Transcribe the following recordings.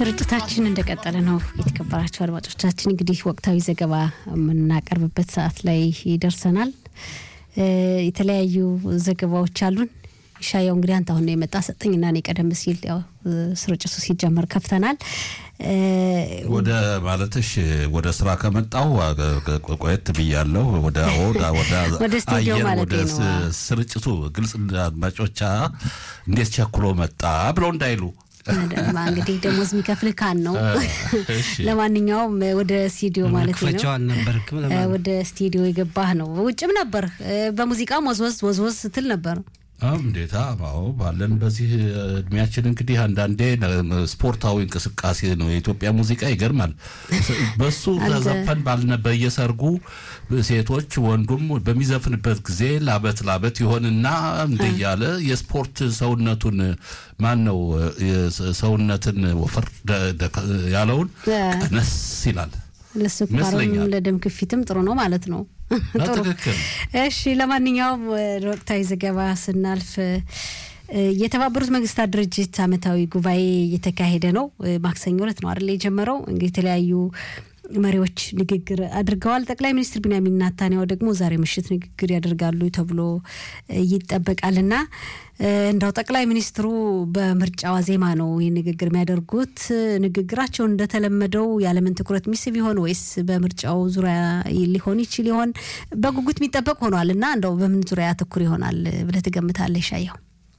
ስርጭታችን እንደቀጠለ ነው። የተከበራቸው አድማጮቻችን እንግዲህ ወቅታዊ ዘገባ የምናቀርብበት ሰዓት ላይ ይደርሰናል። የተለያዩ ዘገባዎች አሉን። ሻያው እንግዲህ አንተ አሁን ነው የመጣ ሰጠኝና እኔ ቀደም ሲል ያው ስርጭቱ ሲጀመር ከፍተናል። ወደ ማለትሽ ወደ ስራ ከመጣሁ ቆየት ብያለሁ። ወደ ወደ ስቱዲዮ አየር ማለት ወደ ነው። ስርጭቱ ግልጽ አድማጮቻ እንዴት ቸኩሎ መጣ ብለው እንዳይሉ አደማ እንግዲህ ደሞዝ የሚከፍልህ ካን ነው። እሺ። ለማንኛውም ወደ ስቱዲዮ ማለት ነው መክፈቻው አልነበርክም እ፣ ለማለት ወደ ስቱዲዮ የገባህ ነው። ውጭም ነበር እ፣ በሙዚቃም ወዝወዝ ወዝወዝ ስትል ነበር። አዎ እንዴታ አዎ ባለን በዚህ እድሜያችን እንግዲህ አንዳንዴ ነ- ስፖርታዊ እንቅስቃሴ ነው። የኢትዮጵያ ሙዚቃ ይገርማል። በሱ አንተ- ተዘፈን ባልነ በየሰርጉ ሴቶች ወንዱም በሚዘፍንበት ጊዜ ላበት ላበት ይሆንና እንደ እያለ የስፖርት ሰውነቱን ማን ነው ሰውነትን ወፈር ደ- ደ- ያለውን እ፣ ቀነስ ይላል። ለስኳርም ይመስለኛል። ለደም ግፊትም ጥሩ ነው ማለት ነው። ጥሩ በትክክል እሺ ለማንኛውም ወደ ወቅታዊ ዘገባ ስናልፍ እ፣ የተባበሩት መንግስታት ድርጅት ዓመታዊ ጉባኤ እየተካሄደ ነው። እ፣ ማክሰኞ ዕለት ነው አይደል የጀመረው። እንግዲህ የተለያዩ መሪዎች ንግግር አድርገዋል። ጠቅላይ ሚኒስትር ቢንያሚን ናታንያሁ ደግሞ ዛሬ ምሽት ንግግር ያደርጋሉ ተብሎ እ፣ ይጠበቃልና እ፣ እንዳው ጠቅላይ ሚኒስትሩ በምርጫ ዋዜማ ነው ይህ ንግግር የሚያደርጉት። እ፣ ንግግራቸው እንደተለመደው የዓለምን ትኩረት የሚስብ ይሆን ወይስ በምርጫው ዙሪያ ሊሆን ይችል ይሆን? በጉጉት የሚጠበቅ ሆኗል እና እንደው በምን ዙሪያ ያተኩር ይሆናል ብለህ ትገምታለህ? ሻየው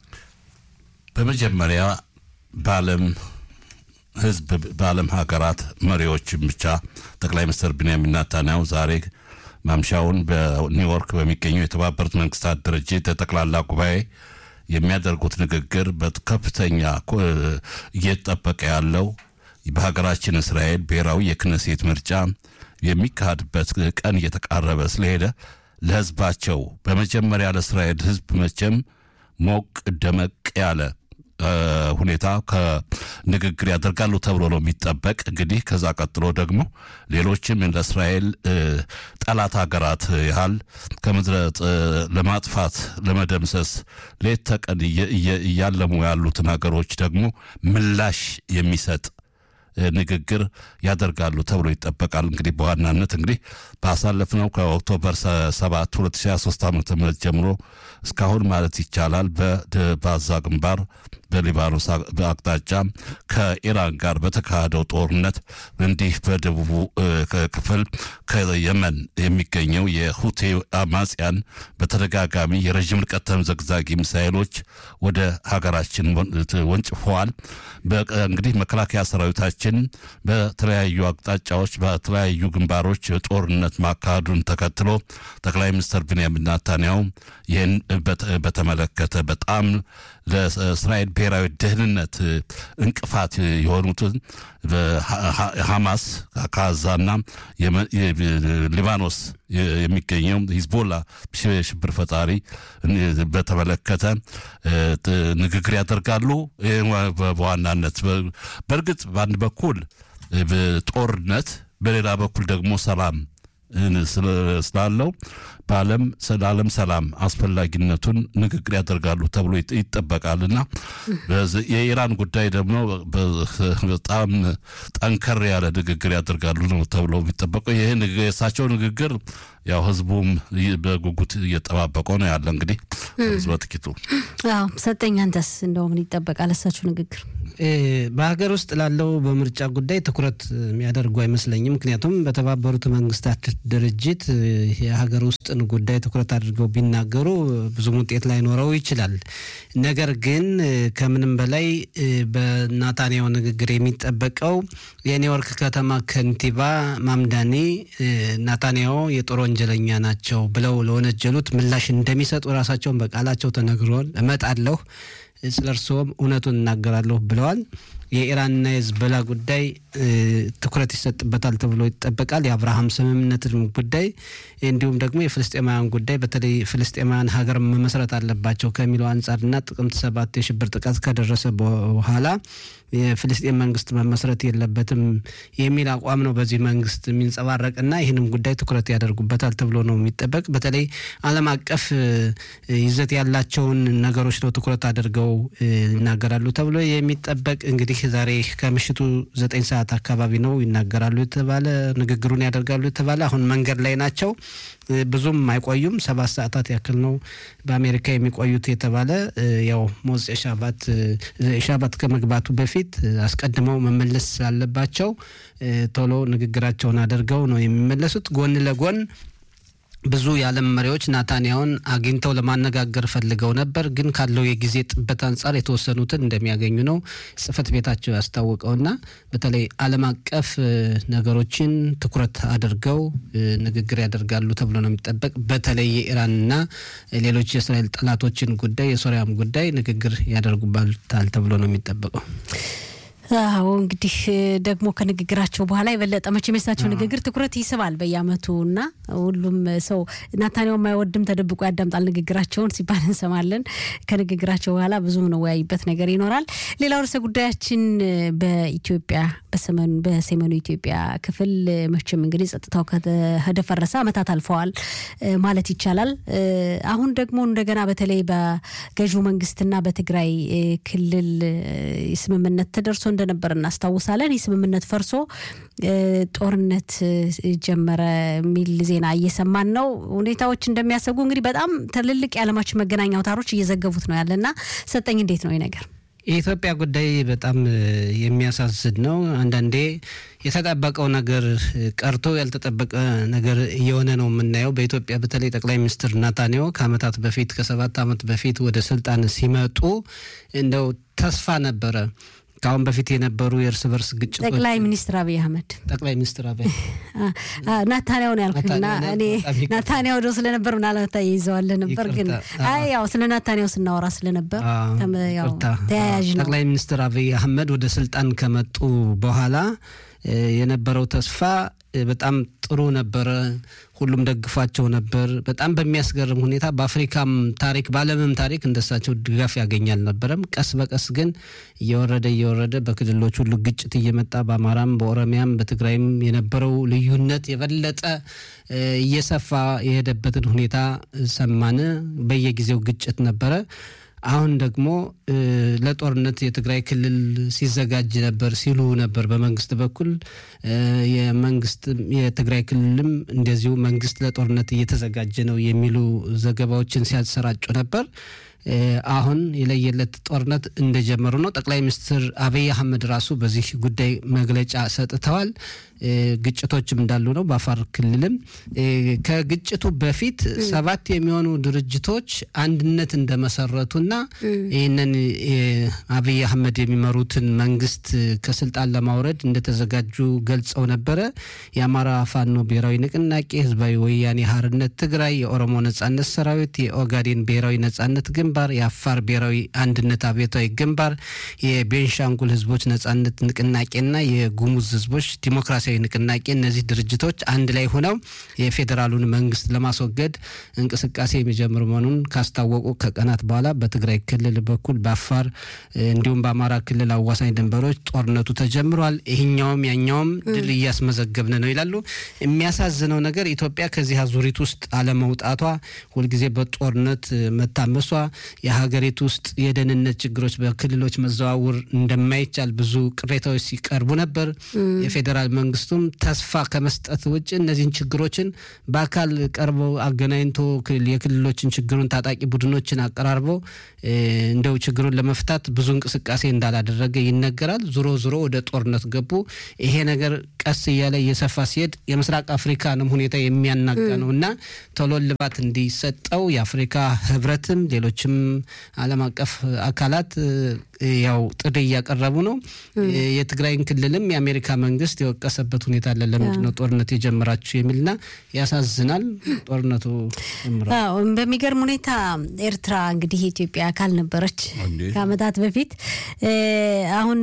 በመጀመሪያ በዓለም ህዝብ በዓለም ሀገራት መሪዎችም ብቻ ጠቅላይ ሚኒስትር ቢንያሚን ናታንያሁ ዛሬ ማምሻውን በኒውዮርክ በሚገኘው የተባበሩት መንግስታት ድርጅት የጠቅላላ ጉባኤ የሚያደርጉት ንግግር በከፍተኛ ኮ- እየተጠበቀ ያለው በሀገራችን እስራኤል ብሔራዊ የክነሴት ምርጫ የሚካሄድበት ቀን እየተቃረበ ስለሄደ ለህዝባቸው በመጀመሪያ ለእስራኤል ህዝብ መቼም ሞቅ ደመቅ ያለ እ፣ ሁኔታ ከንግግር ያደርጋሉ ተብሎ ነው የሚጠበቅ። እንግዲህ ከዛ ቀጥሎ ደግሞ ሌሎችም ለእስራኤል እ፣ ጠላት ሀገራት ያህል ከምድረ ጥ- ለማጥፋት ለመደምሰስ ሌት ተቀን እየ- እየ- እያለሙ ያሉትን ሀገሮች ደግሞ ምላሽ የሚሰጥ እ፣ ንግግር ያደርጋሉ ተብሎ ይጠበቃል። እንግዲህ በዋናነት እንግዲህ ባሳለፍነው ከኦክቶበር ሰ- 7 2023 ዓ ም ጀምሮ እስካሁን ማለት ይቻላል በድ- በጋዛ ግንባር በሊባኖስ አ- አቅጣጫ ከኢራን ጋር በተካሄደው ጦርነት እንዲህ በደቡቡ እ፣ ክ- ክፍል ከየመን የሚገኘው የሁቴ አማጽያን በተደጋጋሚ የረዥም ርቀት ተምዘግዛጊ ሚሳይሎች ወደ ሀገራችን ወን- ት- ወንጭፈዋል። በቀ- እንግዲህ መከላከያ ሰራዊታችን በተለያዩ አቅጣጫዎች በተለያዩ ግንባሮች ጦርነት ማካሄዱን ተከትሎ ጠቅላይ ሚኒስትር ቢንያሚን ናታንያሁ ይህን በተ- በተመለከተ በጣም ለእስራኤል ብሔራዊ ደህንነት እንቅፋት የሆኑትን ሐማስ ከዛና የመ- የ- ሊባኖስ የሚገኘው ሂዝቦላ ሽብር ፈጣሪ በተመለከተ እ፣ ጥ- ንግግር ያደርጋሉ። ይህ በ- በዋናነት በ- በእርግጥ በአንድ በኩል እ፣ ጦርነት በሌላ በኩል ደግሞ ሰላም እ፣ ስለ- ስላለው በዓለም ለዓለም ሰላም አስፈላጊነቱን ንግግር ያደርጋሉ ተብሎ ይጥ- ይጠበቃልና በዚ- የኢራን ጉዳይ ደግሞ በ- በጣም ጠንከር ያለ ንግግር ያደርጋሉ ነው ተብሎ የሚጠበቀው። ይህ ንግ- የእሳቸው ንግግር ያው ህዝቡም ይ- በጉጉት እየጠባበቀው ነው ያለ። እንግዲህ ህዝብ በጥቂቱ አዎ ሰጠኝ። አንተስ እንደው ምን ይጠበቃል እሳቸው ንግግር? እ፣ በሀገር ውስጥ ላለው በምርጫ ጉዳይ ትኩረት የሚያደርጉ አይመስለኝም። ምክንያቱም በተባበሩት መንግስታት ድርጅት እ፣ የሀገር ውስጥን ጉዳይ ትኩረት አድርገው ቢናገሩ ብዙም ውጤት ላይኖረው ይችላል። ነገር ግን እ፣ ከምንም በላይ እ፣ በናታንያሁ ንግግር የሚጠበቀው የኒውዮርክ ከተማ ከንቲባ ማምዳኒ እ፣ ናታንያሁ የጦር ወንጀለኛ ናቸው ብለው ለወነጀሉት ምላሽ እንደሚሰጡ ራሳቸውን በቃላቸው ተነግሯል። እመጣለሁ ስለ እርስዎም እውነቱን እናገራለሁ ብለዋል። የኢራንና የህዝቦላ ጉዳይ እ፣ ትኩረት ይሰጥበታል ተብሎ ይጠበቃል። የአብርሃም ስምምነትን ጉዳይ እንዲሁም ደግሞ የፍልስጤማውያን ጉዳይ በተለይ ፍልስጤማውያን ሀገር መመስረት አለባቸው ከሚለው አንጻርና ጥቅምት ሰባት የሽብር ጥቃት ከደረሰ በኋላ የፍልስጤን መንግስት መመስረት የለበትም የሚል አቋም ነው በዚህ መንግስት የሚንጸባረቅና ይህንም ጉዳይ ትኩረት ያደርጉበታል ተብሎ ነው የሚጠበቅ። በተለይ ዓለም አቀፍ እ፣ ይዘት ያላቸውን ነገሮች ነው ትኩረት አድርገው ይናገራሉ ተብሎ የሚጠበቅ እንግዲህ ዛሬ ከምሽቱ ዘጠኝ ሰዓት አካባቢ ነው ይናገራሉ የተባለ ንግግሩን ያደርጋሉ የተባለ አሁን መንገድ ላይ ናቸው። ብዙም አይቆዩም። ሰባት ሰዓታት ያክል ነው በአሜሪካ የሚቆዩት የተባለ ያው ሞጽ ሻባት ሻባት ከመግባቱ በፊት አስቀድመው መመለስ ስላለባቸው ቶሎ ንግግራቸውን አድርገው ነው የሚመለሱት። ጎን ለጎን ብዙ የዓለም መሪዎች ናታንያውን አግኝተው ለማነጋገር ፈልገው ነበር፣ ግን ካለው የጊዜ ጥበት አንጻር የተወሰኑትን እንደሚያገኙ ነው ጽህፈት ቤታቸው ያስታወቀውና በተለይ ዓለም አቀፍ ነገሮችን ትኩረት አድርገው ንግግር ያደርጋሉ ተብሎ ነው የሚጠበቅ። በተለይ የኢራንና ሌሎች የእስራኤል ጠላቶችን ጉዳይ፣ የሶሪያም ጉዳይ ንግግር ያደርጉባታል ተብሎ ነው የሚጠበቀው። አዎ እንግዲህ ደግሞ ከንግግራቸው በኋላ የበለጠ መቼም የሳቸው ንግግር ትኩረት ይስባል በየአመቱ እና ሁሉም ሰው ናታንያው የማይወድም ተደብቆ ያዳምጣል ንግግራቸውን ሲባል እንሰማለን። ከንግግራቸው በኋላ ብዙ የምንወያይበት ነገር ይኖራል። ሌላው ርዕሰ ጉዳያችን በኢትዮጵያ በሰሜኑ ኢትዮጵያ ክፍል መቼም እንግዲህ ጸጥታው ከደፈረሰ አመታት አልፈዋል ማለት ይቻላል። አሁን ደግሞ እንደገና በተለይ በገዢው መንግስትና በትግራይ ክልል ስምምነት ተደርሶ እንደነበር እናስታውሳለን። ይህ ስምምነት ፈርሶ ጦርነት ጀመረ የሚል ዜና እየሰማን ነው። ሁኔታዎች እንደሚያሰጉ እንግዲህ በጣም ትልልቅ የዓለማችን መገናኛ አውታሮች እየዘገቡት ነው ያለና ሰጠኝ እንዴት ነው ይህ ነገር? የኢትዮጵያ ጉዳይ በጣም የሚያሳዝን ነው። አንዳንዴ የተጠበቀው ነገር ቀርቶ ያልተጠበቀ ነገር እየሆነ ነው የምናየው። በኢትዮጵያ በተለይ ጠቅላይ ሚኒስትር ናታንያሁ ከአመታት በፊት ከሰባት ዓመት በፊት ወደ ስልጣን ሲመጡ እንደው ተስፋ ነበረ። ከአሁን በፊት የነበሩ የእርስ በርስ ግጭቶች ጠቅላይ ሚኒስትር አብይ አህመድ ጠቅላይ ሚኒስትር አብይ ናታንያው ነው ያልኩና እኔ ናታንያው ዶ ስለነበር ምናልባት ይዘዋለ ነበር፣ ግን አይ ያው ስለ ናታንያው ስናወራ ስለነበር ተያያዥ ነው። ጠቅላይ ሚኒስትር አብይ አህመድ ወደ ስልጣን ከመጡ በኋላ የነበረው ተስፋ በጣም ጥሩ ነበረ። ሁሉም ደግፏቸው ነበር። በጣም በሚያስገርም ሁኔታ በአፍሪካም ታሪክ በዓለምም ታሪክ እንደሳቸው ድጋፍ ያገኝ አልነበረም። ቀስ በቀስ ግን እየወረደ እየወረደ በክልሎች ሁሉ ግጭት እየመጣ በአማራም፣ በኦሮሚያም፣ በትግራይም የነበረው ልዩነት የበለጠ እየሰፋ የሄደበትን ሁኔታ ሰማን። በየጊዜው ግጭት ነበረ። አሁን ደግሞ ለጦርነት የትግራይ ክልል ሲዘጋጅ ነበር ሲሉ ነበር በመንግስት በኩል የመንግስት የትግራይ ክልልም እንደዚሁ መንግስት ለጦርነት እየተዘጋጀ ነው የሚሉ ዘገባዎችን ሲያሰራጩ ነበር። አሁን የለየለት ጦርነት እንደጀመሩ ነው። ጠቅላይ ሚኒስትር አብይ አህመድ ራሱ በዚህ ጉዳይ መግለጫ ሰጥተዋል። ግጭቶችም እንዳሉ ነው። በአፋር ክልልም ከግጭቱ በፊት ሰባት የሚሆኑ ድርጅቶች አንድነት እንደመሰረቱና ይህንን አብይ አህመድ የሚመሩትን መንግስት ከስልጣን ለማውረድ እንደተዘጋጁ ገልጸው ነበረ። የአማራ ፋኖ ብሔራዊ ንቅናቄ፣ ህዝባዊ ወያኔ ሀርነት ትግራይ፣ የኦሮሞ ነጻነት ሰራዊት፣ የኦጋዴን ብሔራዊ ነጻነት ግንባር፣ የአፋር ብሔራዊ አንድነት አብዮታዊ ግንባር፣ የቤንሻንጉል ህዝቦች ነጻነት ንቅናቄና የጉሙዝ ህዝቦች ዲሞክራሲያዊ ንቅናቄ እነዚህ ድርጅቶች አንድ ላይ ሆነው የፌዴራሉን መንግስት ለማስወገድ እንቅስቃሴ የሚጀምር መሆኑን ካስታወቁ ከቀናት በኋላ በትግራይ ክልል በኩል በአፋር እንዲሁም በአማራ ክልል አዋሳኝ ድንበሮች ጦርነቱ ተጀምሯል። ይህኛውም ያኛውም ድል እያስመዘገብን ነው ይላሉ። የሚያሳዝነው ነገር ኢትዮጵያ ከዚህ አዙሪት ውስጥ አለመውጣቷ፣ ሁልጊዜ በጦርነት መታመሷ፣ የሀገሪቱ ውስጥ የደህንነት ችግሮች በክልሎች መዘዋወር እንደማይቻል ብዙ ቅሬታዎች ሲቀርቡ ነበር። የፌዴራል መንግስቱም ተስፋ ከመስጠት ውጭ እነዚህን ችግሮችን በአካል ቀርበው አገናኝቶ የክልሎችን ችግሩን ታጣቂ ቡድኖችን አቀራርቦ እንደው ችግሩን ለመፍታት ብዙ እንቅስቃሴ እንዳላደረገ ይነገራል። ዞሮ ዞሮ ወደ ጦርነት ገቡ። ይሄ ነገር ቀስ እያለ እየሰፋ ሲሄድ የምስራቅ አፍሪካንም ሁኔታ የሚያናጋ ነው እና ቶሎ ልባት እንዲሰጠው የአፍሪካ ህብረትም ሌሎችም ዓለም አቀፍ አካላት ያው ጥሪ እያቀረቡ ነው። የትግራይን ክልልም የአሜሪካ መንግስት የወቀሰበት ሁኔታ አለ። ለምንድን ነው ጦርነት የጀመራችሁ የሚልና ያሳዝናል። ጦርነቱ ጀምሯል። በሚገርም ሁኔታ ኤርትራ እንግዲህ የኢትዮጵያ አካል ነበረች ከአመታት በፊት። አሁን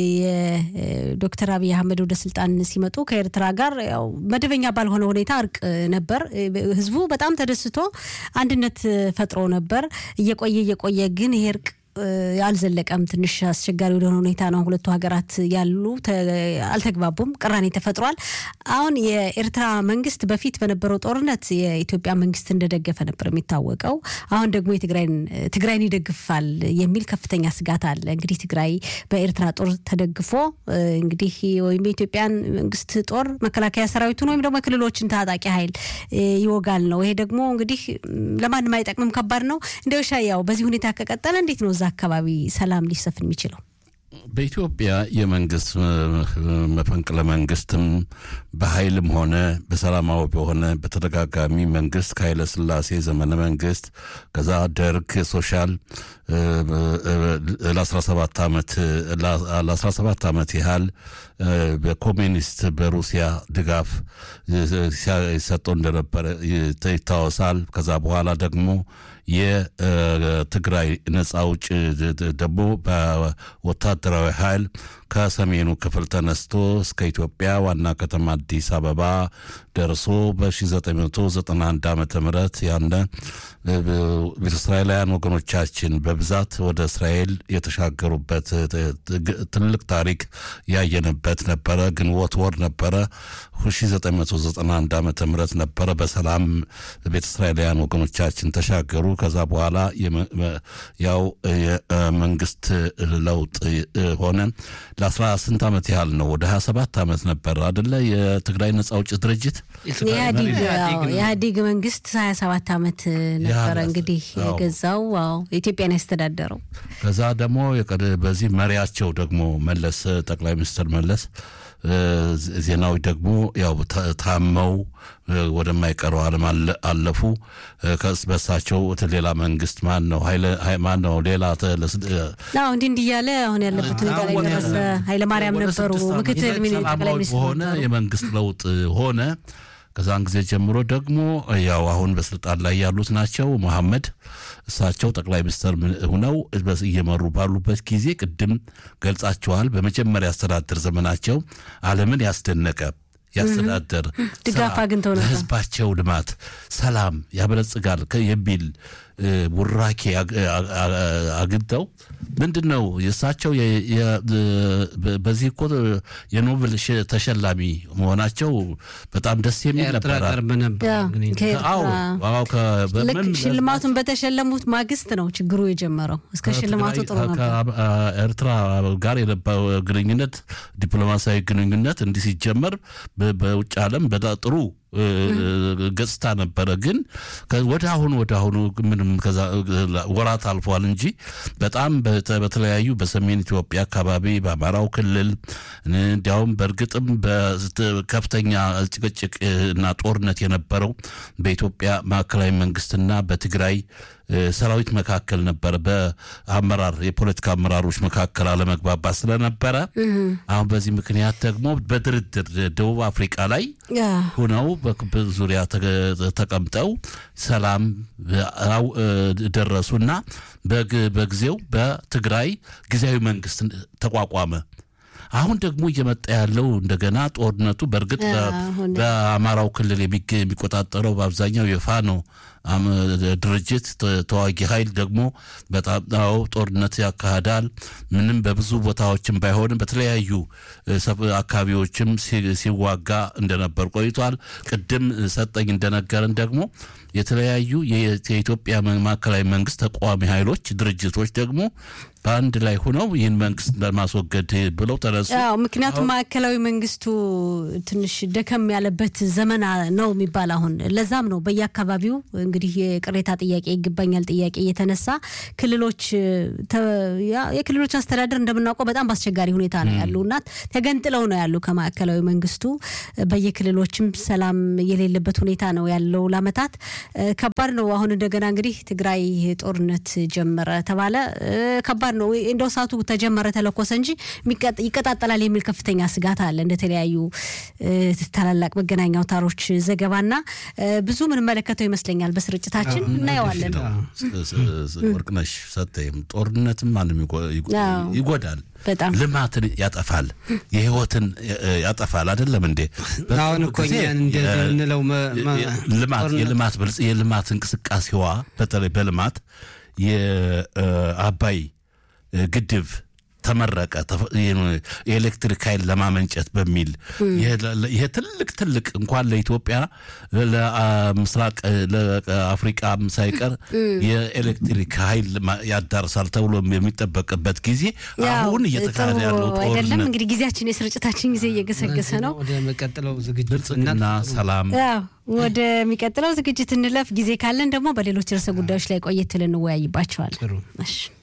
የዶክተር አብይ አህመድ ወደ ስልጣን ሲመጡ ከኤርትራ ጋር ያው መደበኛ ባልሆነ ሁኔታ እርቅ ነበር። ህዝቡ በጣም ተደስቶ አንድነት ፈጥሮ ነበር። እየቆየ እየቆየ ግን ይሄ እርቅ አልዘለቀም። ትንሽ አስቸጋሪ ወደሆነ ሁኔታ ነው ሁለቱ ሀገራት ያሉ፣ አልተግባቡም፣ ቅራኔ ተፈጥሯል። አሁን የኤርትራ መንግስት በፊት በነበረው ጦርነት የኢትዮጵያ መንግስት እንደደገፈ ነበር የሚታወቀው። አሁን ደግሞ ትግራይን ይደግፋል የሚል ከፍተኛ ስጋት አለ። እንግዲህ ትግራይ በኤርትራ ጦር ተደግፎ እንግዲህ ወይም የኢትዮጵያን መንግስት ጦር መከላከያ ሰራዊቱን ወይም ደግሞ የክልሎችን ታጣቂ ኃይል ይወጋል ነው። ይሄ ደግሞ እንግዲህ ለማንም አይጠቅምም፣ ከባድ ነው። እንደው ሻያው በዚህ ሁኔታ ከቀጠለ እንዴት ነው እዛ አካባቢ ሰላም ሊሰፍን የሚችለው? በኢትዮጵያ የመንግስት መፈንቅለ መንግስትም በኃይልም ሆነ በሰላማዊ በሆነ በተደጋጋሚ መንግስት ከኃይለ ሥላሴ ዘመነ መንግስት ከዛ ደርግ ሶሻል ለ17 ዓመት ለ17 ዓመት ያህል በኮሚኒስት በሩሲያ ድጋፍ ይሰጠው እንደነበረ ይታወሳል። ከዛ በኋላ ደግሞ የትግራይ ነጻ አውጭ ደግሞ በወታደራዊ ኃይል ከሰሜኑ ክፍል ተነስቶ እስከ ኢትዮጵያ ዋና ከተማ አዲስ አበባ ደርሶ በ1991 ዓ ም ያነ ቤተ እስራኤላውያን ወገኖቻችን በብዛት ወደ እስራኤል የተሻገሩበት ትልቅ ታሪክ ያየንበት ነበረ። ግንቦት ወር ነበረ 1991 ዓ ም ነበረ። በሰላም ቤተ እስራኤላውያን ወገኖቻችን ተሻገሩ። ከዛ በኋላ ያው የመንግስት ለውጥ ሆነ። ለአስራ ስንት ዓመት ያህል ነው? ወደ 27 ዓመት ነበር አደለ? የትግራይ ነጻ አውጭ ድርጅት የኢህአዴግ መንግስት 27 ዓመት ነበረ እንግዲህ የገዛው ኢትዮጵያን ያስተዳደረው። ከዛ ደግሞ በዚህ መሪያቸው ደግሞ መለስ ጠቅላይ ሚኒስትር መለስ ዜናዊ ደግሞ ያው ታመው ወደማይቀረው ዓለም አለፉ። ከስ በሳቸው ሌላ መንግስት ማን ነው ማን ነው ሌላ እንዲህ እንዲህ እያለ አሁን ያለበት ሁኔታ ላይ ደረሰ። ኃይለማርያም ነበሩ ምክትል ጠቅላይ ሚኒስትር ሆነ የመንግስት ለውጥ ሆነ። ከዛን ጊዜ ጀምሮ ደግሞ ያው አሁን በስልጣን ላይ ያሉት ናቸው መሐመድ እሳቸው ጠቅላይ ሚኒስትር ሁነው እየመሩ ባሉበት ጊዜ ቅድም ገልጻቸዋል። በመጀመሪያ አስተዳደር ዘመናቸው ዓለምን ያስደነቀ ያስተዳደር ድጋፍ አግኝተው ነበር። ለህዝባቸው ልማት፣ ሰላም ያበለጽጋል የሚል ቡራኬ አግኝተው ምንድን ነው የእሳቸው በዚህ እኮ የኖብል ተሸላሚ መሆናቸው በጣም ደስ የሚል ነበረ። ሽልማቱን በተሸለሙት ማግስት ነው ችግሩ የጀመረው። እስከ ሽልማቱ ጥሩ ነበር። ከኤርትራ ጋር የነበረው ግንኙነት ዲፕሎማሲያዊ ግንኙነት እንዲህ ሲጀመር በውጭ ዓለም ጥሩ ገጽታ ነበረ። ግን ወደ አሁኑ ወደ አሁኑ ምንም ከዛ ወራት አልፏል እንጂ በጣም በተለያዩ በሰሜን ኢትዮጵያ አካባቢ በአማራው ክልል እንዲያውም በእርግጥም በከፍተኛ ጭቅጭቅ እና ጦርነት የነበረው በኢትዮጵያ ማዕከላዊ መንግስትና በትግራይ ሰራዊት መካከል ነበረ። በአመራር የፖለቲካ አመራሮች መካከል አለመግባባት ስለነበረ አሁን በዚህ ምክንያት ደግሞ በድርድር ደቡብ አፍሪቃ ላይ ሁነው በክብ ዙሪያ ተቀምጠው ሰላም ደረሱና በጊዜው በትግራይ ጊዜያዊ መንግስት ተቋቋመ። አሁን ደግሞ እየመጣ ያለው እንደገና ጦርነቱ በእርግጥ በአማራው ክልል የሚቆጣጠረው በአብዛኛው የፋኖ ድርጅት ተዋጊ ኃይል ደግሞ በጣም ጦርነት ያካሂዳል። ምንም በብዙ ቦታዎችም ባይሆንም በተለያዩ አካባቢዎችም ሲዋጋ እንደነበር ቆይቷል። ቅድም ሰጠኝ እንደነገርን ደግሞ የተለያዩ የኢትዮጵያ ማዕከላዊ መንግስት ተቃዋሚ ኃይሎች ድርጅቶች ደግሞ በአንድ ላይ ሆነው ይህን መንግስት ለማስወገድ ብለው ተነሱ። ምክንያቱም ማዕከላዊ መንግስቱ ትንሽ ደከም ያለበት ዘመን ነው የሚባል አሁን ለዛም ነው በየአካባቢው እንግዲህ የቅሬታ ጥያቄ ይገባኛል ጥያቄ እየተነሳ ክልሎች የክልሎች አስተዳደር እንደምናውቀው በጣም በአስቸጋሪ ሁኔታ ነው ያሉ እና ተገንጥለው ነው ያሉ ከማዕከላዊ መንግስቱ በየክልሎችም ሰላም የሌለበት ሁኔታ ነው ያለው ለአመታት ከባድ ነው። አሁን እንደገና እንግዲህ ትግራይ ጦርነት ጀመረ ተባለ ከባድ ነው። እንደው እሳቱ ተጀመረ ተለኮሰ እንጂ ይቀጣጠላል የሚል ከፍተኛ ስጋት አለ። እንደተለያዩ ታላላቅ መገናኛ አውታሮች ዘገባና ብዙ ምንመለከተው ይመስለኛል። በስርጭታችን እናየዋለን። ወርቅነሽ ሰጠይም ጦርነትም ማንም ይጎዳል፣ በጣም ልማትን ያጠፋል፣ የህይወትን ያጠፋል። አይደለም እንዴ? አሁን እኮ እንደምንለው ልማት የልማት የልማት እንቅስቃሴዋ በተለይ በልማት የአባይ ግድብ ተመረቀ። የኤሌክትሪክ ኃይል ለማመንጨት በሚል ይሄ ትልቅ ትልቅ እንኳን ለኢትዮጵያ ለምስራቅ ለአፍሪቃም ሳይቀር የኤሌክትሪክ ኃይል ያዳርሳል ተብሎ የሚጠበቅበት ጊዜ አሁን እየተካሄደ ያለው አይደለም። እንግዲህ ጊዜያችን የስርጭታችን ጊዜ እየገሰገሰ ነው። ወደሚቀጥለው ዝግጅት ብልጽግና ሰላም ወደሚቀጥለው ዝግጅት እንለፍ። ጊዜ ካለን ደግሞ በሌሎች ርዕሰ ጉዳዮች ላይ ቆየት ልንወያይባቸዋል። ጥሩ እሺ